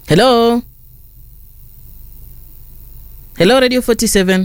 Hello, hello Radio 47.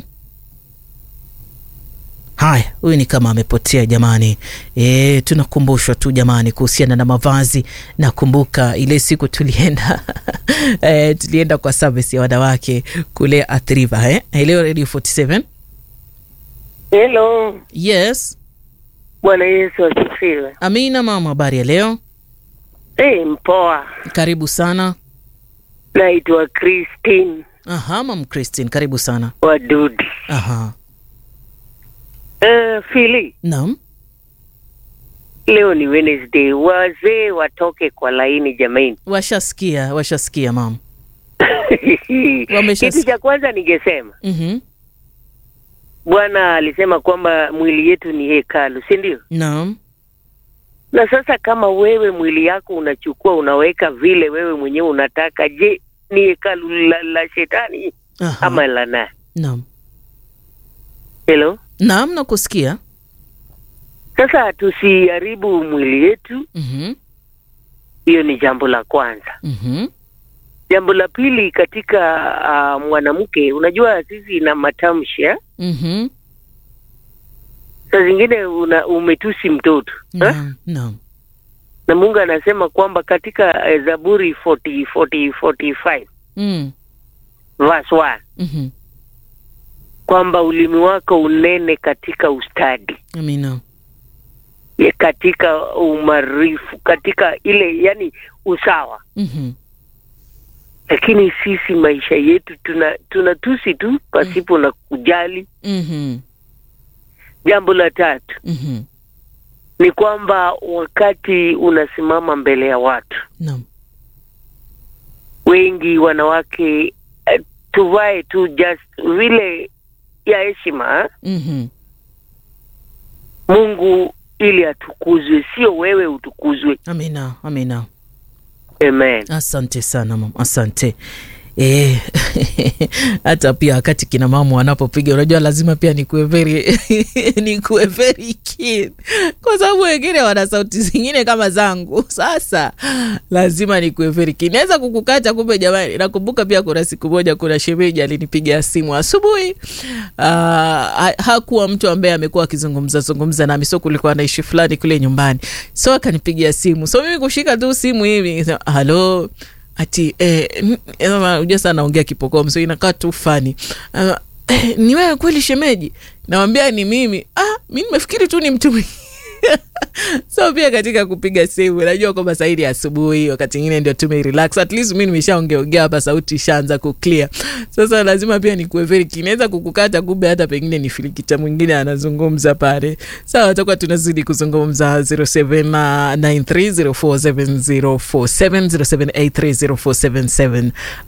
Haya, huyu ni kama amepotea jamani. E, tunakumbushwa tu jamani kuhusiana na mavazi. Nakumbuka ile siku tulienda e, tulienda kwa service ya wanawake kule Athiriva eh? Hello Radio 47. Hello, Yes, Bwana Yesu asifiwe. Amina mama, habari ya leo? Hey, mpoa. Karibu sana. Naitwa Christine Aha, mam Christine, karibu sana. Wadudi. Aha, Uh, Fili, naam. leo ni Wednesday, wazee watoke kwa laini jamani. Washasikia, washasikia mam. Wamesha- Kitu cha kwanza ningesema, Mhm. Bwana alisema kwamba mwili yetu ni hekalu, si ndio? Naam. Na sasa kama wewe mwili yako unachukua unaweka vile wewe mwenyewe unataka, je, ni hekalu la, la shetani Aha. ama la nani? Naam. Hello? Naam, nakusikia. Sasa tusiharibu mwili yetu, Mhm. hiyo ni jambo la kwanza. Mhm. Jambo la pili katika uh, mwanamke, unajua sisi na matamshi eh? Mhm. saa zingine una, umetusi mtoto eh? Naam. Naam. na Mungu anasema kwamba katika eh, Zaburi 40, 40, 45 Mm. verse 1 Mhm. kwamba ulimi wako unene katika ustadi Amina. ya katika umarifu katika ile yani usawa Mhm. lakini sisi maisha yetu tuna tunatusi tu pasipo na kujali Mhm. jambo la tatu Mhm. ni kwamba wakati unasimama mbele ya watu Naam. wengi wanawake eh, tuvae tu just vile ya heshima eh? Mhm. Mungu ili atukuzwe, sio wewe utukuzwe. Amina. Amina. Amen. Asante sana mama, asante. Eh, hata pia wakati kina mama wanapopiga, unajua lazima pia nikuwe very nikuwe very keen, kwa sababu wengine wana sauti zingine kama zangu. Sasa lazima nikuwe very keen. Naweza kukukata, kumbe jamani. Nakumbuka pia kuna siku moja, kuna shemeji alinipigia simu asubuhi. Uh, ha, hakuwa mtu ambaye amekuwa akizungumza zungumza nami, so kulikuwa na ishi fulani kule nyumbani, so akanipigia simu, so mimi kushika tu simu hivi nikasema, halo ati eh, n- eh, unajua sana naongea kipokoo so inakaa tu fani uh, eh, ni wewe kweli shemeji nawambia ni mimi ah, mi nimefikiri tu ni mtu mwingine so pia katika kupiga simu najua kwamba saidi asubuhi wakati ingine ndio tumerelax at least mi nimeshaongeongea hapa sauti ishaanza kuclear sasa lazima pia nikuwe very keen. naweza kukukata kumbe hata pengine ni filikita mwingine anazungumza pale sawa tutakuwa tunazidi kuzungumza 0793047047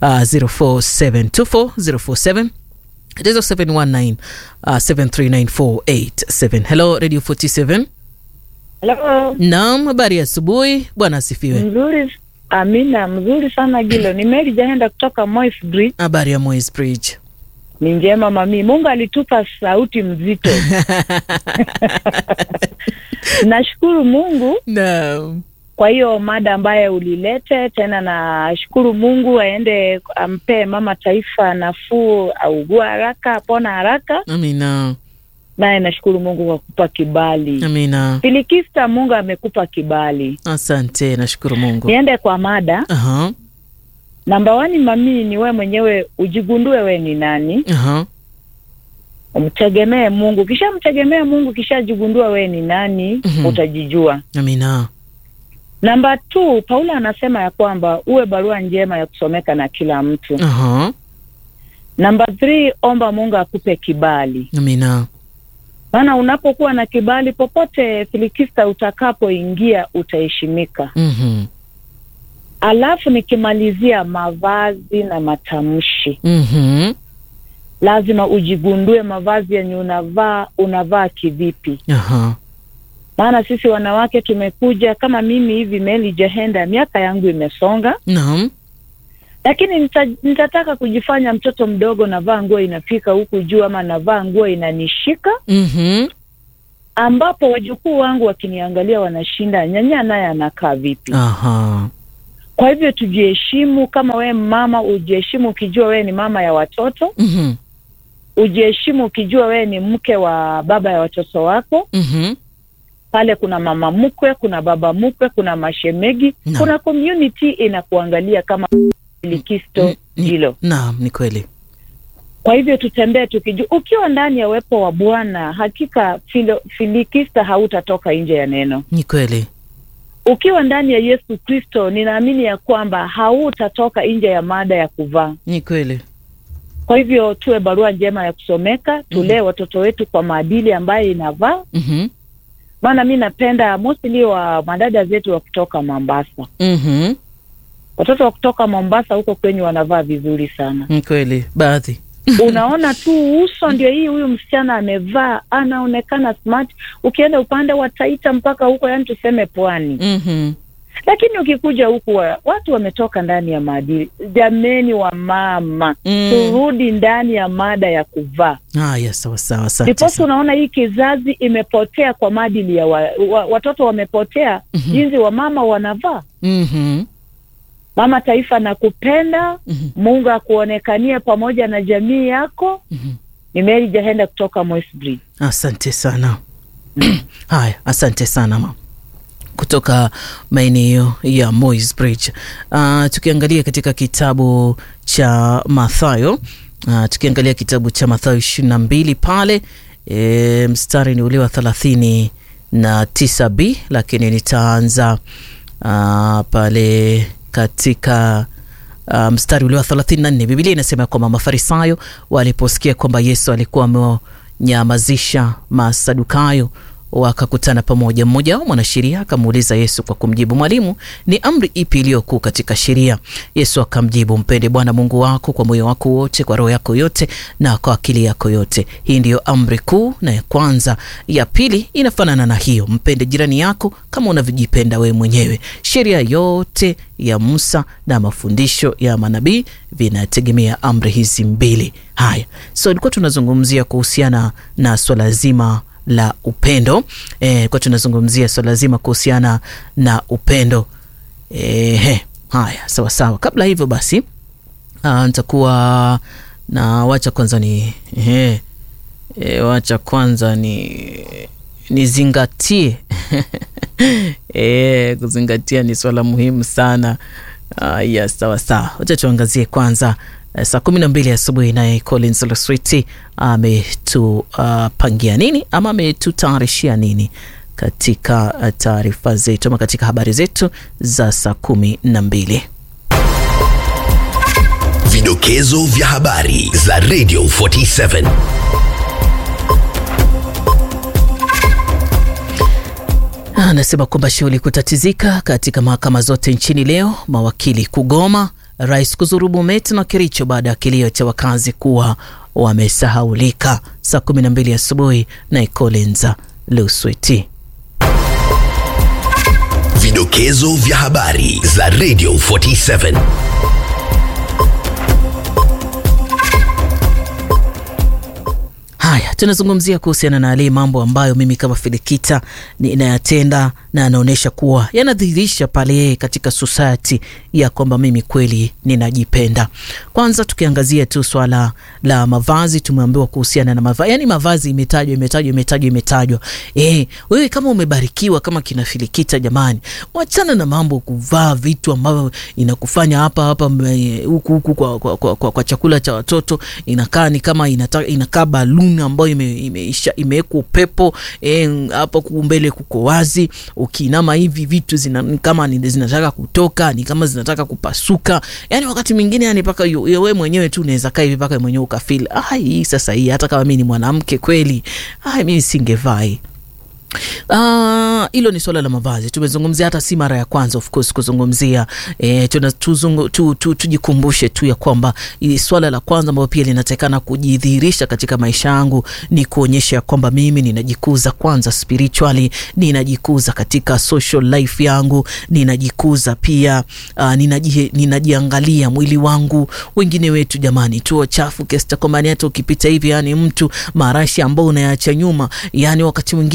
07830477 it is 0719 uh, 73948 hello radio 47 Hello. Naam, habari ya asubuhi. Bwana asifiwe. Mzuri. Amina, mzuri sana Gilo. Ni Mary Jaenda kutoka Moi's Bridge. Habari ya Moi's Bridge. Ni njema mami. Mungu alitupa sauti mzito. Nashukuru Mungu Naam. kwa hiyo mada ambayo ulilete tena, nashukuru Mungu aende ampee mama taifa nafuu, augua haraka, apona haraka. Amina. Naye nashukuru Mungu kwa kupa kibali. Amina. Filikista, Mungu amekupa kibali. Asante, nashukuru Mungu. Niende kwa mada Aha. namba wani, mami, ni we mwenyewe ujigundue we ni nani, Aha. umtegemee Mungu. Kishamtegemea Mungu, kishajigundua we ni nani, Mhm. utajijua. Amina. Namba tu, Paulo anasema ya kwamba uwe barua njema ya kusomeka na kila mtu. Aha. Namba three, omba Mungu akupe kibali, Amina. maana unapokuwa na kibali popote filikista utakapoingia utaheshimika. Mhm. Alafu nikimalizia mavazi na matamshi, Mhm. lazima ujigundue mavazi yenye unavaa, unavaa kivipi? Aha. Maana sisi wanawake tumekuja kama mimi hivi, Meli Jehenda, miaka yangu imesonga, Naam. lakini nita, nitataka kujifanya mtoto mdogo, navaa nguo inafika huku juu, ama navaa nguo inanishika, Mhm. ambapo wajukuu wangu wakiniangalia wanashinda, nyanya naye anakaa vipi? Aha. Kwa hivyo tujiheshimu. Kama wewe mama, ujiheshimu ukijua wewe ni mama ya watoto, Mhm. ujiheshimu ukijua wewe ni mke wa baba ya watoto wako. Mhm. Pale kuna mama mkwe, kuna baba mkwe, kuna mashemegi, Naam. kuna community inakuangalia kama likisto Ni- hilo. Naam, ni kweli. Kwa hivyo tutembee tukijua, ukiwa ndani ya uwepo wa Bwana, hakika filo, filikista hautatoka nje ya neno. Ni kweli. Ukiwa ndani ya Yesu Kristo, ninaamini ya kwamba hautatoka nje ya mada ya kuvaa. Ni kweli. Kwa hivyo tuwe barua njema ya kusomeka, tulee watoto wetu kwa maadili ambayo inavaa. Mhm. Maana mi napenda mostly wa madada zetu wa kutoka Mombasa, Mhm. watoto wa kutoka Mombasa huko kwenye wanavaa vizuri sana. Ni kweli. Baadhi. Unaona tu uso ndio hii, huyu msichana amevaa, anaonekana smart. Ukienda upande wa Taita mpaka huko, yani tuseme pwani, Mhm. lakini ukikuja huku wa, watu wametoka ndani ya maadili. Jameni wa mama, Mm. turudi ndani ya mada ya kuvaa. Haya, sawa sawa. Asante Ndiposa sana. unaona hii kizazi imepotea kwa maadili ya wa, wa, watoto wamepotea Mhm. jinsi wa mama wanavaa. Mhm. Mama Taifa, nakupenda. Mhm. Mungu akuonekanie pamoja na jamii yako. Mhm. Ni Mary Jahenda kutoka Moisbridge. Asante sana. Haya, asante sana ma kutoka maeneo ya Moys Bridge. Uh, tukiangalia katika kitabu cha Mathayo uh, tukiangalia kitabu cha Mathayo ishirini na mbili pale e, mstari ni ule wa thelathini na tisa b lakini nitaanza uh, pale katika uh, mstari ule wa 34 Biblia inasema kwamba Mafarisayo waliposikia kwamba Yesu alikuwa amewanyamazisha Masadukayo wakakutana pamoja. Mmoja wao mwanasheria akamuuliza Yesu kwa kumjibu, Mwalimu, ni amri ipi iliyokuu katika sheria? Yesu akamjibu, mpende Bwana Mungu wako kwa moyo wako wote, kwa roho yako yote na kwa akili yako yote. Hii ndiyo amri kuu na ya kwanza. Ya pili inafanana na hiyo, mpende jirani yako kama unavyojipenda wewe mwenyewe. Sheria yote ya Musa na mafundisho ya manabii vinategemea amri hizi mbili. Haya, so ilikuwa tunazungumzia kuhusiana na swala zima la upendo e, kwa tunazungumzia swala zima kuhusiana na upendo e, he, haya sawa sawa. Kabla hivyo basi, ah, nitakuwa na wacha kwanza ni he, e, wacha kwanza ni nizingatie e, kuzingatia ni swala muhimu sana. Uh, yes, sawa sawa, wacha tuangazie kwanza uh, saa kumi na mbili asubuhi naye Collins Loswiti ametupangia uh, nini ama ametutayarishia nini katika uh, taarifa zetu ama katika habari zetu za saa kumi na mbili. Vidokezo vya habari za Radio 47. Anasema kwamba shughuli kutatizika katika mahakama zote nchini leo, mawakili kugoma, rais kuzuru Bomet na Kericho baada ya kilio cha wakazi kuwa wamesahaulika. Saa 12 asubuhi na Collins Luswiti. Vidokezo vya habari za Radio 47. Haya, tunazungumzia kuhusiana na yale mambo ambayo mimi kama Filikita ninayatenda na anaonyesha kuwa yanadhihirisha pale katika society ya kwamba mimi kweli ninajipenda. Kwanza tukiangazia tu swala la mavazi, tumeambiwa kuhusiana na mavazi, yani mavazi imetajwa imetajwa imetajwa imetajwa. Eh, wewe kama umebarikiwa kama kina Filikita, jamani, wachana na mambo kuvaa vitu ambavyo inakufanya hapa hapa huku huku kwa, kwa, kwa, kwa, kwa chakula cha watoto inakaa ni kama inata, inakaa baluni ambayo imewekwa ime, ime upepo hapo e, mbele kuko wazi, ukiinama hivi vitu zina, kama ni zinataka kutoka ni kama zinataka kupasuka, yani wakati mwingine yani paka wewe mwenyewe tu unaweza kaa hivi paka mwenyewe ukafeel ah, hii sasa hii hata kama mimi ni mwanamke kweli, ah, mimi singevaa hii hilo uh, ni swala la mavazi tumezungumzia, hata si mara ya kwanza of course kuzungumzia e, tujikumbushe tu, tu, tu, tu ya kwamba swala la kwanza ambayo pia linatakana kujidhihirisha katika maisha yangu ni kuonyesha kwamba mimi ninajikuza kwanza spiritually, ninajikuza katika social life yangu, ninajikuza pia uh, ninaji, ninajiangalia mwili wangu. Wengine wetu jamani, tuo chafu kiasi kwamba hata ukipita hivi, yani mtu marashi ambao unayacha nyuma, yani wakati mwingine yale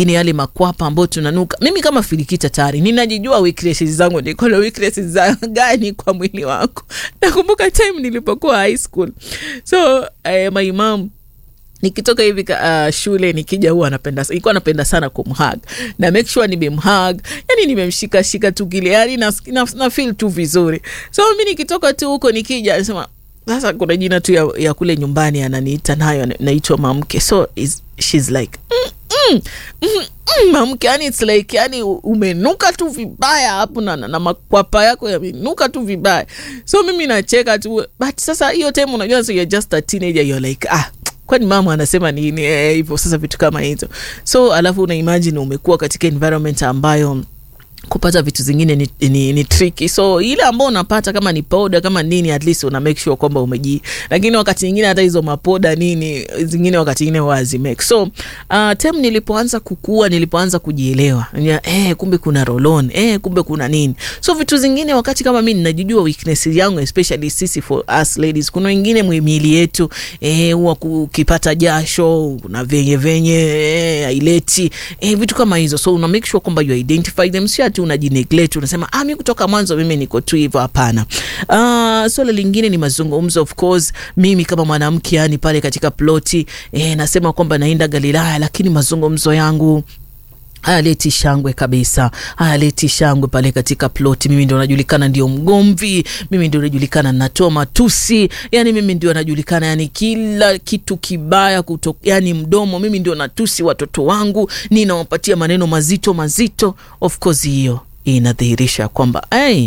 makwapa ambao tunanuka mimi kama filikita tayari ninajijua weaknesses zangu niko na weaknesses za gani kwa mwili wako nakumbuka time nilipokuwa high school so eh, my mom nikitoka hivi uh, shule nikija huwa anapenda ilikuwa anapenda sana kumhag na make sure nimemhag yani nimemshikashika tu kile yani na, na, na feel tu vizuri so mi nikitoka tu huko nikija nasema sasa kuna jina tu ya, ya kule nyumbani ananiita nayo naitwa mamke so is, shes like mm, mm, mm, mm, mamke yani its like yani umenuka tu vibaya hapo na, na, na makwapa yako yamenuka tu vibaya so mimi nacheka tu but sasa hiyo time unajua so you're just a teenager you're like ah kwani mama anasema nini hivyo eh, sasa vitu kama hizo so alafu una imagine umekuwa katika environment ambayo kupata vitu zingine ni, ni, ni tricky so ile ambao unapata kama ni poda kama nini at least una make sure kwamba umeji lakini wakati nyingine hata hizo mapoda nini zingine wakati nyingine wazimake so uh, tem nilipoanza kukua nilipoanza kujielewa eh, kumbe kuna rolon eh, kumbe kuna nini so vitu zingine wakati kama mi ninajijua weakness yangu especially sisi for us ladies kuna wengine mwimili yetu eh, huwa ukipata jasho kuna venye venye eh, aileti eh, vitu kama hizo so una make sure kwamba you identify them sio ati unajineglect unasema ah, mi kutoka mwanzo mimi niko tu hivyo hapana uh, swala lingine ni mazungumzo of course mimi kama mwanamke yani pale katika ploti eh, nasema kwamba naenda galilaya lakini mazungumzo yangu hayaleti shangwe kabisa hayaleti shangwe pale katika ploti mimi ndio najulikana ndio mgomvi mimi ndio najulikana natoa matusi yani mimi ndio najulikana yani kila kitu kibaya kuto, yani mdomo mimi ndio natusi watoto wangu ninawapatia maneno mazito mazito of course hiyo inadhihirisha kwamba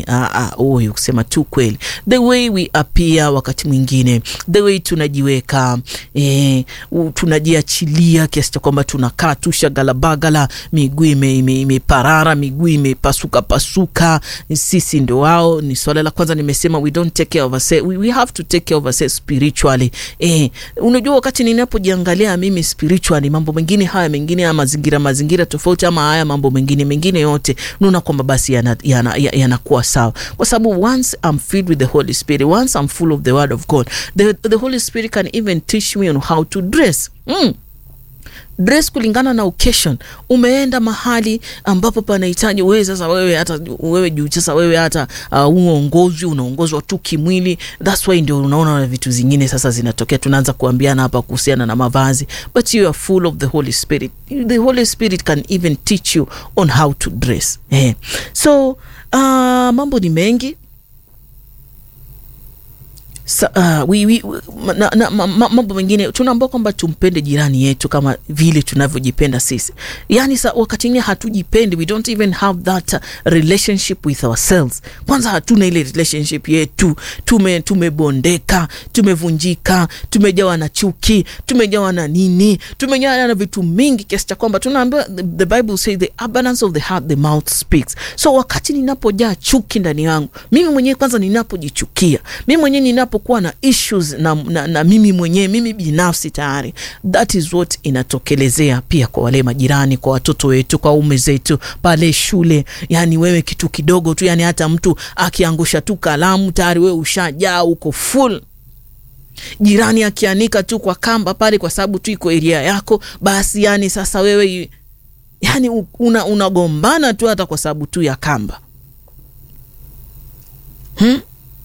huyu kusema tu kweli the way we appear wakati mwingine the way tunajiweka eh, tunajiachilia kiasi cha kwamba tunakaa tu shagalabagala miguu imeparara miguu imepasuka pasuka sisi ndo wao ni swala la kwanza nimesema we don't take care of ourselves. We, we have to take care of ourselves spiritually eh, unajua wakati ninapojiangalia mimi spiritually mambo mengine haya mengine haya mazingira mazingira tofauti ama haya mambo mengine mengine yote naona kwamba basi yanakuwa yana, yana, yana sawa kwa sababu once I'm filled with the Holy Spirit once I'm full of the word of God the, the Holy Spirit can even teach me on how to dress mm dress kulingana na occasion umeenda mahali ambapo panahitaji wewe sasa wewe hata wewe juu sasa wewe hata uh, uongozwi unaongozwa tu kimwili thats why ndio unaona vitu zingine sasa zinatokea tunaanza kuambiana hapa kuhusiana na mavazi but you are full of the holy spirit the holy spirit can even teach you on how to dress eh. so uh, mambo ni mengi Sa, uh, we, we, na, na, ma, mambo mengine tunaambia kwamba tumpende jirani yetu kama vile tunavyojipenda sisi yaani sa, wakati ingine hatujipendi we don't even have that uh, relationship with ourselves kwanza hatuna ile relationship yetu tume tumebondeka tumevunjika tumejawa na chuki tumejawa na nini tumejawa na vitu mingi kiasi cha kwamba tunaambiwa the, the bible say the abundance of the heart the mouth speaks so wakati ninapojaa chuki ndani yangu mimi mwenyewe kwanza ninapojichukia mimi mwenyewe ninapo kuwa na issues na, na, na mimi mwenyewe mimi binafsi tayari that is what inatokelezea pia kwa wale majirani kwa watoto wetu kwa ume zetu pale shule yani wewe kitu kidogo tu yani hata mtu akiangusha tu kalamu tayari wewe ushajaa uko full jirani akianika tu kwa kamba pale kwa sababu tu iko eria yako basi yani sasa wewe yani unagombana una tu hata kwa sababu tu ya kamba hmm?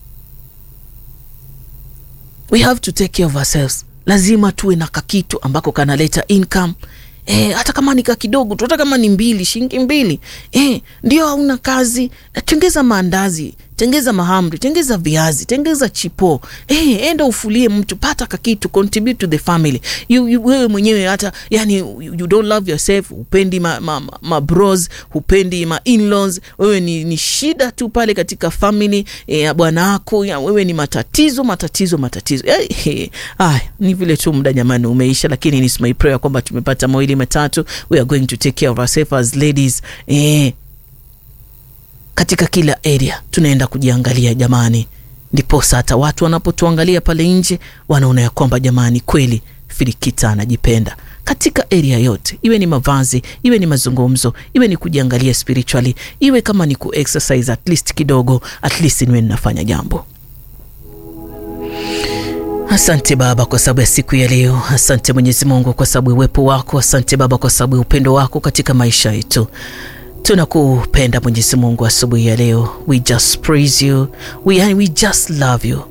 we have to take care of ourselves lazima tuwe na kakitu ambako kanaleta income E, hata kama ni kidogo tu hata kama ni mbili shilingi mbili e, ndio hauna kazi tengeza maandazi tengeza mahamri tengeza viazi tengeza chipo e, enda ufulie mtu pata kakitu contribute to the family you, you, wewe mwenyewe hata yani you, you don't love yourself hupendi ma, ma, ma, ma bros hupendi ma in-laws wewe ni, ni shida tu pale katika family ya e, bwana wako wewe ni matatizo matatizo matatizo e, e, ah, ni vile tu muda jamani umeisha lakini ni my prayer kwamba tumepata mawili matatu we are going to take care of ourselves as ladies e, katika kila area tunaenda kujiangalia jamani ndiposa hata watu wanapotuangalia pale nje wanaona ya kwamba jamani kweli firikita anajipenda katika area yote iwe ni mavazi iwe ni mazungumzo iwe ni kujiangalia spiritually iwe kama ni kuexercise at least kidogo at least niwe ninafanya jambo Asante Baba kwa sababu ya siku ya leo. Asante Mwenyezi Mungu kwa sababu ya uwepo wako. Asante Baba kwa sababu ya upendo wako katika maisha yetu. Tunakupenda Mwenyezi Mungu asubuhi ya leo. We just praise you. We, we just love you.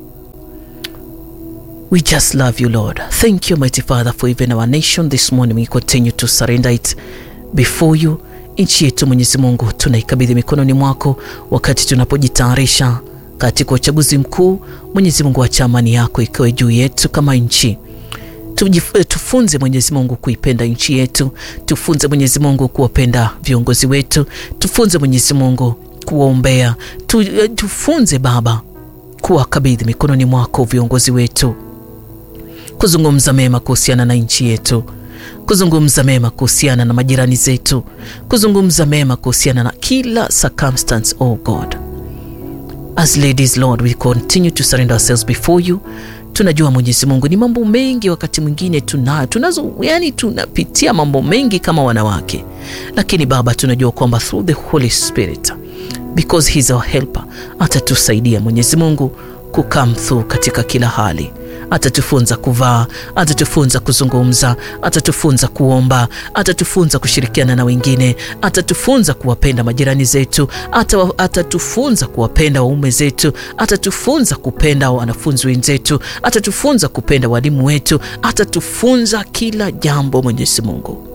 We just love you, Lord. Thank you, mighty Father, for even our nation this morning. We continue to surrender it before you. Nchi yetu Mwenyezi Mungu tunaikabidhi mikononi mwako wakati tunapojitayarisha katika uchaguzi mkuu. Mwenyezi Mungu, acha amani yako ikiwe juu yetu kama nchi. Tujif- Tufunze Mwenyezi Mungu kuipenda nchi yetu, tufunze Mwenyezi Mungu kuwapenda viongozi wetu, tufunze Mwenyezi Mungu kuwaombea, tu, tufunze Baba kuwakabidhi mikononi mwako viongozi wetu, kuzungumza mema kuhusiana na nchi yetu, kuzungumza mema kuhusiana na majirani zetu, kuzungumza mema kuhusiana na kila circumstance, oh God. As ladies Lord, we continue to surrender ourselves before you. Tunajua Mwenyezi Mungu ni mambo mengi, wakati mwingine tuna tunazo, yani tunapitia mambo mengi kama wanawake, lakini Baba, tunajua kwamba through the Holy Spirit because he's our helper, atatusaidia Mwenyezi Mungu ku come through katika kila hali atatufunza kuvaa, atatufunza kuzungumza, atatufunza kuomba, atatufunza kushirikiana na wengine, atatufunza kuwapenda majirani zetu, ata, atatufunza kuwapenda waume zetu, atatufunza kupenda wanafunzi wenzetu, atatufunza kupenda walimu wetu, atatufunza kila jambo. Mwenyezi Mungu,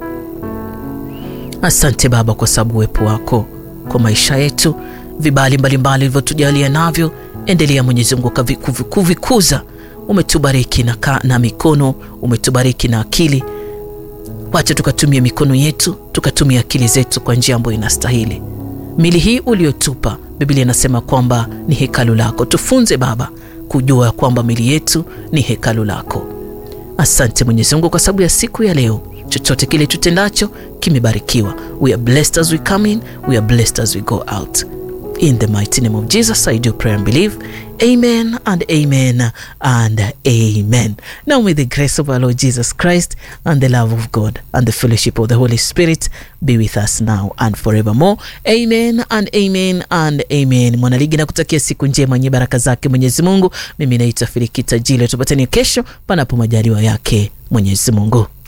asante Baba kwa sababu uwepo wako kwa maisha yetu, vibali mbalimbali vilivyotujalia navyo, endelea Mwenyezi Mungu kavi- kuvi- kuvikuza umetubariki na, ka, na mikono umetubariki na akili. Wacha tukatumia mikono yetu tukatumia akili zetu kwa njia ambayo inastahili. Mili hii uliotupa, Biblia inasema kwamba ni hekalu lako. Tufunze Baba kujua kwamba mili yetu ni hekalu lako. Asante Mwenyezi Mungu kwa sababu ya siku ya leo. Chochote kile tutendacho kimebarikiwa. We are blessed as we come in, we are blessed as we go out. In the mighty name of Jesus, I do pray and believe. Amen and amen and amen. Now may the grace of our Lord Jesus Christ and the love of God and the fellowship of the Holy Spirit be with us now and forevermore. Amen and amen and amen. Mwanaligi na kutakia siku njema yenye baraka zake Mwenyezi Mungu. Mimi naitwa Filikita Jile, tupatane kesho panapo majaliwa yake Mwenyezi Mungu.